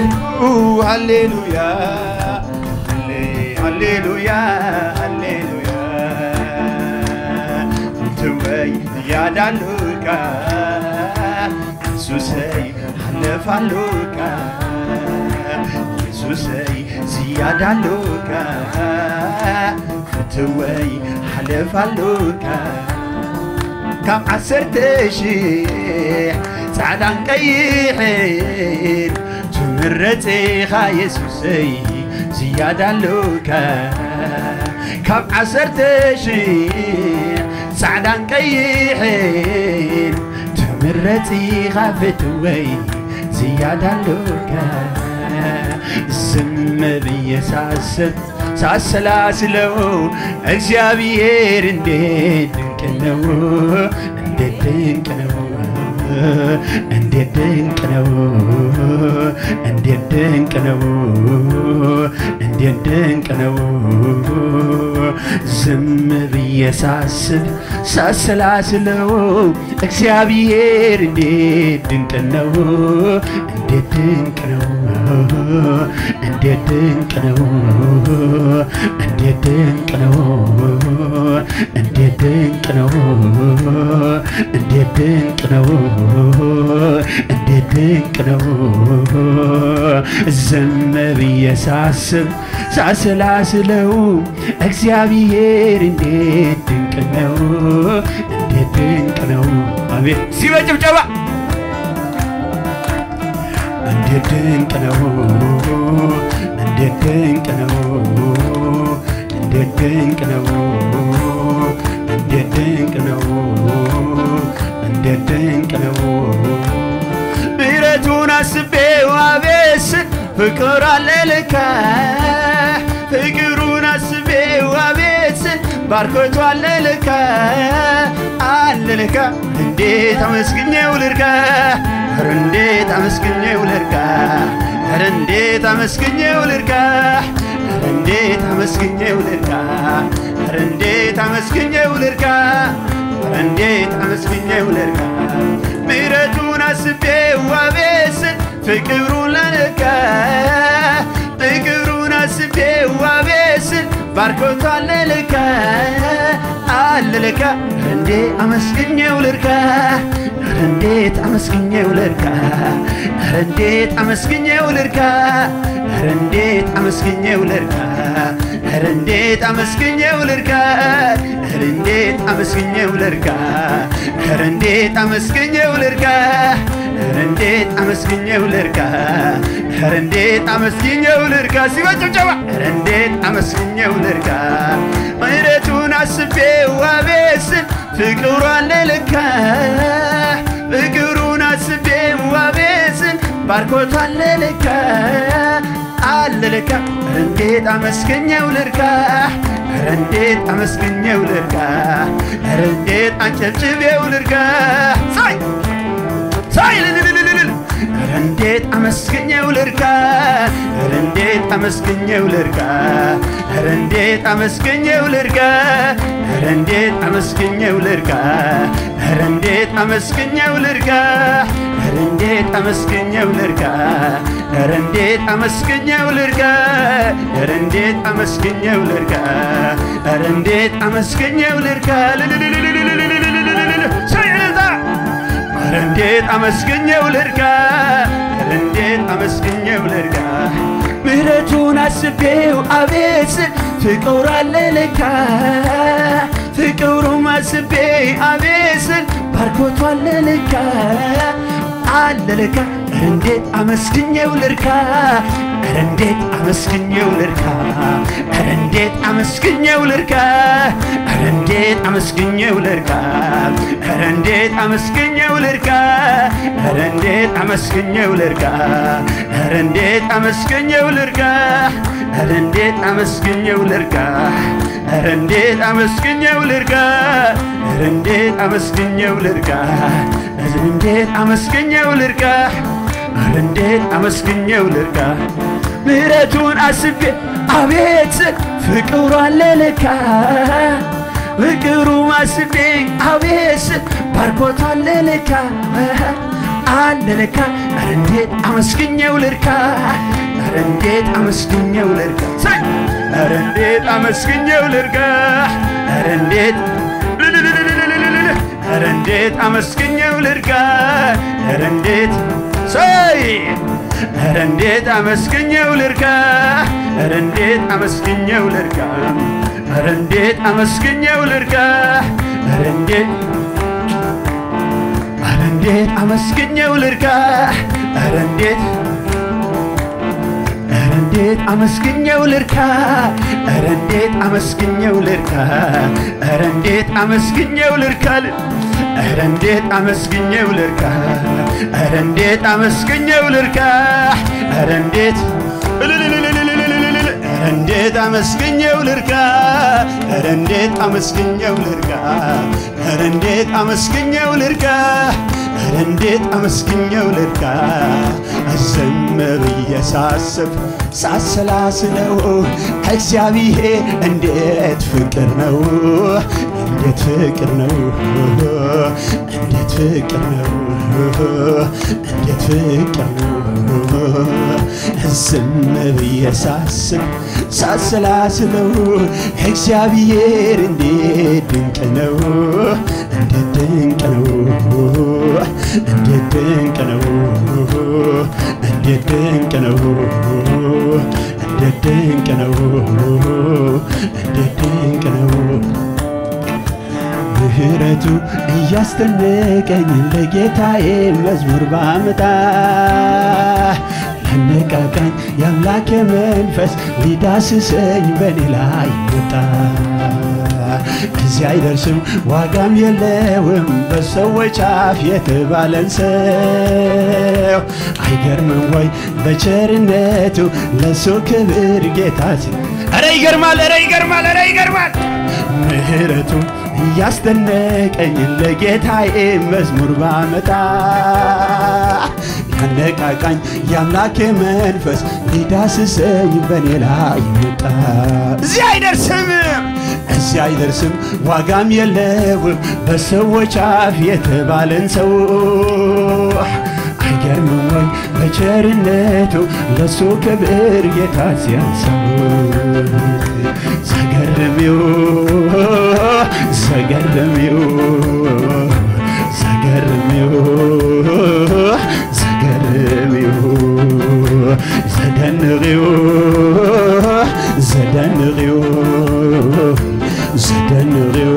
ሃሌሉያ ሃሌሉያ ሃሌሉያ ትወይ ያዳሉቃ ኢየሱሰይ አለፋሉቃ ኢየሱሰይ ዝያዳሉቃ ፍትወይ ሓለፋሉቃ ካብ ዓሰርተ ሽሕ ፃዕዳን ቀይሕን ትምረፅኻ የሱሰይ ዝያዳሉካ ካብ ዓሰርተ ሽሕ ፃዕዳን ቀይሕን ትምረፂኻ ፍትወይ ዝያዳሉካ ዝም ብየ ሳስብ ሳሰላስለው እግዚአብሔር እንዴት ድንቅ ነው፣ እንዴት ድንቅ ነው፣ እንዴት ድንቅ ነው፣ እንዴት ድንቅ ነው፣ እንዴት ድንቅ ነው። ዝም ብዬ ሳስብ ሳሰላስለው እግዚአብሔር እንዴት ድንቅ ነው፣ እንዴት ድንቅ ነው፣ እንዴት ድንቅ ነው፣ እንዴት ድንቅ ነው፣ እንዴት ድንቅ ነው፣ እንዴት ድንቅ ነው፣ እንዴት ድንቅ ነው። ዝም ብዬ ሳስብ ሳሰላስለው እግዚአብሔር እንዴት ድንቅ ነው፣ እንዴት ድንቅ ነው። አቤት ሲበጭብጨባ እንዴት ድንቅ ነው፣ እንዴት ድንቅ ነው፣ እንዴት ድንቅ ነው፣ እንዴት ድንቅ ነው፣ እንዴት ድንቅ ነው። ምሕረቱን አስቤው አቤት ፍቅር አለ ልካ ፍቅሩን አስቤው አቤት ባርኮቱ አለ ልካ አለ ልካ እንዴት አመስግኜው ልርካ ኧረ እንዴት አመስግኜው ልርካ ኧረ እንዴት አመስግኜው ልርካ ኧረ እንዴት አመስግኜው ልርካ ኧረ እንዴት አመስግኜው ልርካ ኧረ እንዴት አመስግኜው ልርካ ምሕረቱን አስቤው አቤት ፍቅሩን ለነካ ፍቅሩን አስቤው አቤት ባርኮቱ አለ ልካ አለ ልካ እንዴ አመስግኜው ልርካ ኧረ እንዴት አመስግኜው ልርካ ኧረ እንዴት አመስግኜው ልርካ ኧረ እንዴት አመስግኜው ልርካ ኧረ እንዴት አመስግኜው ልርካ ኧረ እንዴት አመስግኜው ልርካ ኧረ እንዴት አመስግኜው ልርካ ኧረ እንዴት አመስግኜው ልርካ ኧረ እንዴት አመስግኜው ልርካ ሲበጭብጨባ ኧረ እንዴት አመስግኜው ልርካ ምሕረቱን አስቤው አቤት ፍቅሩ አለ ልካ ፍቅሩን አስቤው አቤት ባርኮቱ አለ ልካ አለ ልካ ኧረ እንዴት አመስግኜው ልርካ ኧረ እንዴት አመስግኜው ልርካ ኧረ እንዴት አንጨብጭቤው ልርካ ሳይ ሳይ ልልልልልል ኧረ እንዴት አመስግኜው ልርካ ኧረ እንዴት አመስግኜው ልርካ ኧረ እንዴት አመስግኜው ልርካ ኧረ እንዴት አመስግኜው ልርካ ኧረ እንዴት አመስግኜው ልርካ ኧረ እንዴት አመስግኜው ልርካ ኧረ እንዴት አመስግኜው ልርካ ኧረ እንዴት አመስግኜው ልርካ ኧረ እንዴት አመስግኜው ልርካ ልልልልልልልልልልልል ሳይ እልልታ ኧረ እንዴት አመስግኜው ልርካ ኧረ እንዴት አመስግኜው ልርካ ምሕረቱን አስቤው አቤት ፍቅሩ አለ ልካ ፍቅሩም አስቤ አቤት ባርኮቱ አለ ልካ አለ ልካ ኧረ እንዴት አመስግኜው ልርካ ኧረ እንዴት አመስግኜው ልርካ ኧረ እንዴት አመስግኜው ልርካ ኧረ እንዴት አመስግኜው ልርካ ኧረ እንዴት አመስግኜው ልርካ ኧረ እንዴት አመስግኜው ልርካ ኧረ እንዴት አመስግኜው ልርካ ኧረ እንዴት አመስግኜው ልርካ ኧረ እንዴት አመስግኜው ልርካ ኧረ እንዴት አመስግኜው ልርካ ኧረ እንዴት አመስግኜው ልርካ ኧረ እንዴት አመስግኜው ልርካ ምሕረቱን አስቤ አቤት ፍቅሩ አለ ልካ ፍቅሩ አስቤ አቤት ባርኮቱ አለ ልካ አለ ለካ ኧረ እንዴት አመስግኘው ልርካ ኧረ እንዴት አመስግኘው ልርካ ሳይ ኧረ እንዴት አመስግኘው ልርካ ኧረ እንዴት ልልልልልልልልል ኧረ እንዴት አመስግኘው ልርካ ኧረ እንዴት ሳይ ኧረ እንዴት አመስግኘው ልርካ ኧረ እንዴት አመስግኘው ልርካ ኧረ እንዴት አመስግኘው ልርካ ኧረ እንዴት ኧረ እንዴት አመስግኘው ልርካ ኧረ እንዴት ኧረ እንዴት አመስግኘው ልርካ ኧረ እንዴት አመስግኘው ልርካ ኧረ እንዴት አመስግኘው ልርካ ኧረ እንዴት አመስግኘው ልርካ ኧረ እንዴት አመስግኘው ልርካ ኧረ እንዴት እልልልልልልልልልል ኧረ እንዴት አመስግኘው ልርካ ኧረ እንዴት አመስግኘው ልርካ ኧረ እንዴት አመስግኘው ልርካ ኧረ እንዴት አመስግኘው ልርካ ዝም ብዬ ሳስብ ሳሰላስለው እግዚአብሔር እንዴት ፍቅር ነው እንዴት ፍቅር ነው እንዴት ፍቅር ነው እንዴት ፍቅር ነው ዝም ብዬ ሳስብ ሳሰላስለው እግዚአብሔር እንዴት ድንቅ ነው እንዴት ድንቅ ነው እንዴት ድንቅ ነው እንዴት ድንቅ ነው እንዴት ድንቅ ነው እንዴት ድንቅ ነው ምህረቱ እያስደነቀኝ ለጌታዬ መዝሙር ባመጣ ያነቃቃኝ የአምላኬ መንፈስ ሊዳስሰኝ በኔ ላይ መጣ። እዚህ አይደርስም ዋጋም የለውም በሰዎች አፍ የተባለን ሰው አይገርምም ወይ በቸርነቱ ለሱ ክብር ጌታ ኧረ ይገርማል ኧረ ይገርማል ኧረ ይገርማል ምህረቱ እያስደነቀኝ ለጌታዬ መዝሙር ባመጣ ያነቃቃኝ የአምላኬ መንፈስ ሊዳስሰኝ በኔ ላይ መጣ። እዚህ አይደርስም እዚህ አይደርስም ዋጋም የለውም በሰዎች አፍ የተባለን ሰው አይገርምም ወይ በቸርነቱ ለሱ ክብር ጌታ ሲያንሰው ዘገርሚው ዘገርሚው ዘገርሚው ዘገርሚው ዘደንቂው ዘደንቂው ዘደንቂው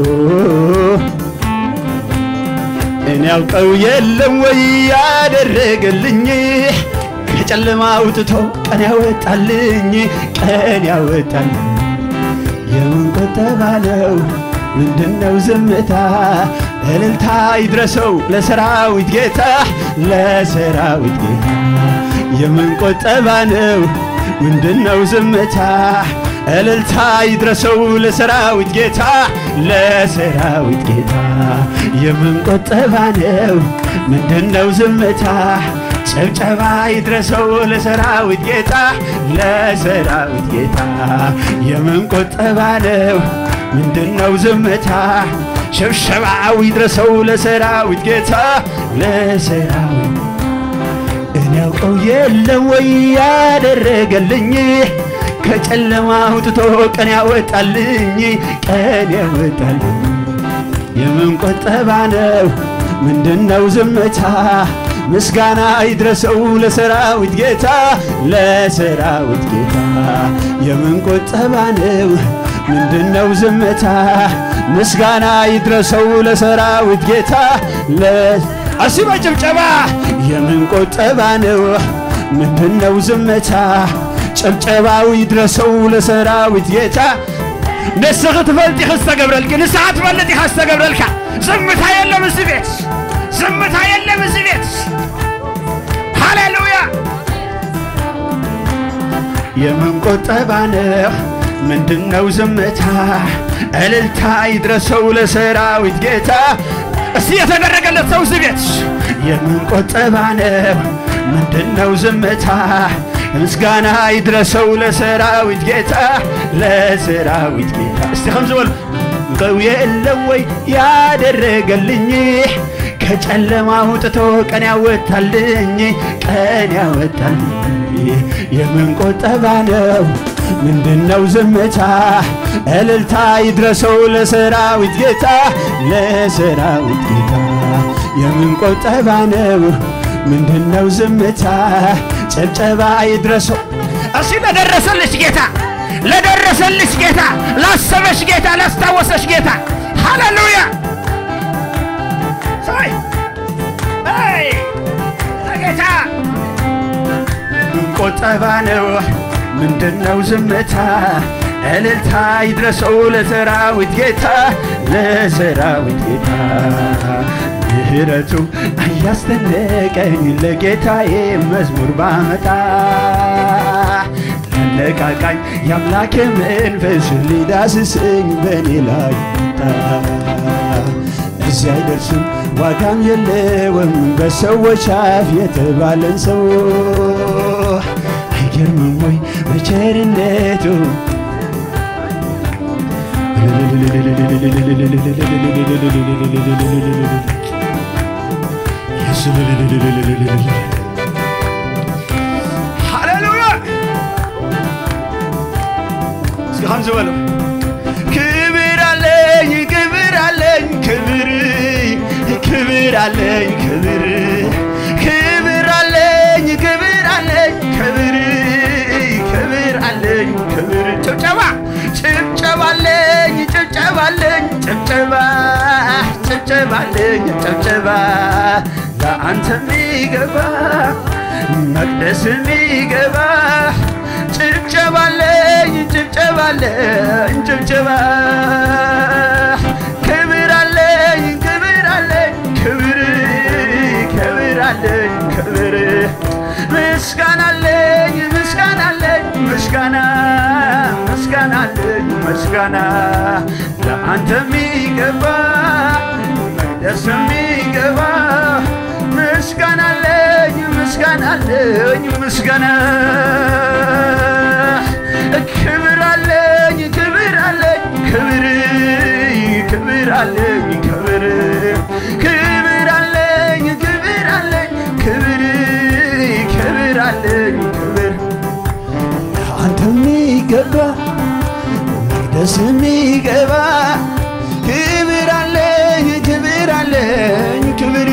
እኔ ያውቀው የለም ወይ ያደረገልኝ ከጨለማ አውጥቶ ቀን ያወጣልኝ ቀን ያወጣልኝ የምን ቁጠባ ነው ምንድነው ዝምታ እልልታ ይድረሰው ለሰራዊት ጌታ ለሰራዊት ጌታ የምን ቁጠባ ነው ምንድነው ዝምታ እልልታ ይድረሰው ለሰራዊት ጌታ ለሰራዊት ጌታ የምን ቁጠባ ነው ምንድነው ዝምታ ጭብጨባ ይድረሰው ለሰራዊት ጌታ ለሰራዊት ጌታ የምን ቁጠባ ነው ምንድነው ዝምታ ሽብሸባው ይድረሰው ለሰራዊት ጌታ ለሰራዊት እኔ ያውቀው የለም ወይ ያደረገልኝ ከጨለማ አውጥቶ ቀን ያወጣልኝ ቀን ያወጣልኝ የምን ቁጠባ ነው ምንድነው ዝምታ ምስጋና ይድረሰው ለሰራዊት ጌታ ለሰራዊት ጌታ የምን ቁጠባ ነው ምንድነው ዝምታ ምስጋና ይድረሰው ለሰራዊት ጌታ አሲ በጭብጨባ የምን ቁጠባ ነው ምንድነው ዝምታ ጭብጨባው ይድረሰው ለሰራዊት ጌታ ንስኽ ትፈልጥ ኢኻ ዝተገብረልኪ ንስኻ ትፈልጥ ኢኻ ዝተገብረልካ ዝምታ የለም እዚ ቤት ዝምታ የለም እዚ ቤት ሃሌሉያ የምን ቁጠባ ነው ምንድነው ዝምታ እልልታ ይድረሰው ለሰራዊት ጌታ እስቲ የተደረገለት ሰው እዚህ ቤት የምን ቁጠባ ነው ምንድነው ዝምታ ምስጋና ይድረሰው ለሰራዊት ጌታ ለሰራዊት ጌታ እስቲ ከም ዝበሉ ቀው የለም ወይ ያደረገልኝ ከጨለማ አውጥቶ ቀን ያወጣልኝ ቀን ያወጣልኝ የምን ቆጠባ ነው ምንድነው ዝምታ እልልታ ይድረሰው ለሰራዊት ጌታ ለሰራዊት ጌታ የምን ቆጠባ ነው ምንድነው ዝምታ ጭብጨባ ይድረሰው እሺ ለደረሰልሽ ጌታ ለደረሰልሽ ጌታ ላሰበሽ ጌታ ላስታወሰሽ ጌታ ሃሌሉያ ሳይ አይ ለጌታ ምን ቆጠባ ነው ምንድነው ዝምታ እልልታ ይድረሰው ለሰራዊት ጌታ ለሰራዊት ጌታ ምህረቱ እያስደነቀኝ ለጌታዬ መዝሙር ባመጣ ለቃቃኝ የአምላክ መንፈስ ሊዳስሰኝ በእኔ ላይ መጣ እዚህ አይደርስም ዋጋም የለውም በሰዎች አፍ የተባለን ሰው አይገርምም ወይ በቸርነቱ ሃሌሉያ እስኪ ሀምዝ በለው ክብር አለኝ ክብር አለኝ ክብር ክብር አለኝ ክብር ክብር አለኝ ክብር አለኝ ክብር ክብር አለኝ ክብር ጭብጨባ ጭብጨባ አለኝ ጭብጨባ አለኝ ጭብጨባ ጭብጨባ አለኝ ጭብጨባ ለአንተ የሚገባ መቅደስ የሚገባ ጭብጨባ አለኝ ጭብጨባ አለኝ ጭብጨባ ክብር አለኝ ክብር አለኝ ክብር ክብር አለኝ ክብር ምስጋና አለኝ ምስጋና አለኝ ምስጋና ምስጋና አለኝ ምስጋና ለአንተ የሚገባ ደስ የሚገባ ምስጋና አለኝ ምስጋና አለኝ ምስጋና ክብር አለኝ ክብር አለኝ ክብር ክብር አለኝ ክብር ክብር አለኝ ክብር አለኝ ክብር ክብር አለኝ ክብር አንተ የሚገባ መቅደስ የሚገባ ክብር አለኝ ክብር አለኝ ክብር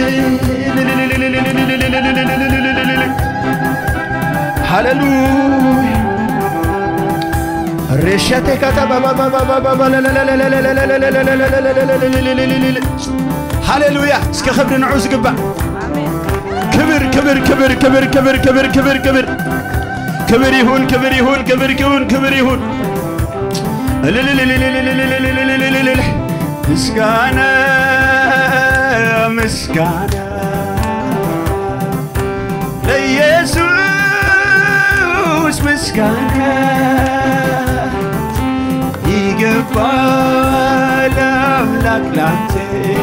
ሃሌሉያ ሬሸቴ ሃሌሉያ እስከ ክብሪ ንዑ ዝግባእ ክብር ክብር ክብር ክብር ክብር ክብር ክብር ክብር ክብር ይሁን ክብር ይሁን ክብር ይሁን ክብር ይሁን እልልልልልልልልልልልልልልል ምስጋና ምስጋና ለኢየሱስ ምስጋና ይገባል አምላክ ላንተ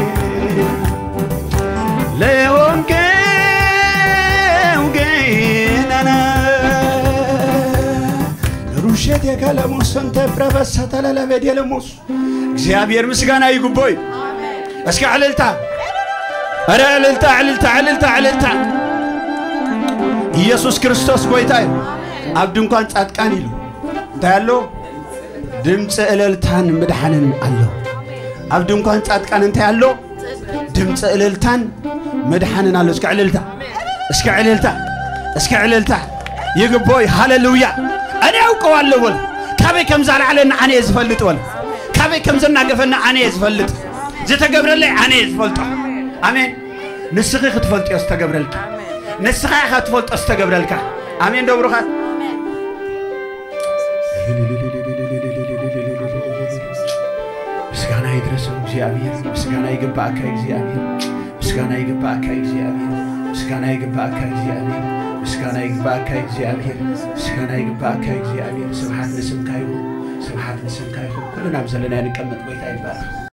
ለሆንከው ገናና ሩሸት የከለሙስ እንተ ፕረፈሰ ተለለበድ የለሙስ እግዚአብሔር ምስጋና ይጉቦይ እስኪ ዕልልታ ኧረ ዕልልታ ዕልልታ ዕልልታ ዕልልታ ኢየሱስ ክርስቶስ ጎይታ እዩ ኣብ ድንኳን ጻድቃን ኢሉ እንታይ ኣሎ ድምፂ እልልታን ምድሓንን ኣሎ ኣብ ድንኳን ጻድቃን እንታይ ኣሎ ድምፂ እልልታን ምድሓንን ኣሎ እስኪ ዕልልታ እስኪ ዕልልታ እስኪ ዕልልታ ይግቦይ ሃሌሉያ እኔ አውቀዋለሁ በል ካበይ ከም ዛልዓለና ኣነ እየ ዝፈልጥ በል ካበይ ከም ዘናገፈና ኣነ እየ ዝፈልጥ ዝተገብረለይ ኣነ እየ ዝፈልጦ ኣሜን ንስኺ ክትፈልጥዮ ዝተገብረልካ ንስኻ ኢኻ ትፈልጦ ዝተገብረልካ ኣሜን ደብሩኻ ምስጋና ይድረሰው እግዚአብሔር ምስጋና ይግባእካ እግዚአብሔር ምስጋና ይግባእካ እግዚአብሔር ምስጋና ይግባእካ እግዚአብሔር ምስጋና ይግባእካ እግዚአብሔር ምስጋና ይግባእካ እግዚአብሔር ስብሓት ንስምካ ይሁን ስብሓት ንስምካ ይሁን ኩልና ኣብ ዘለና ንቀመጥ ጎይታ ይባረኽ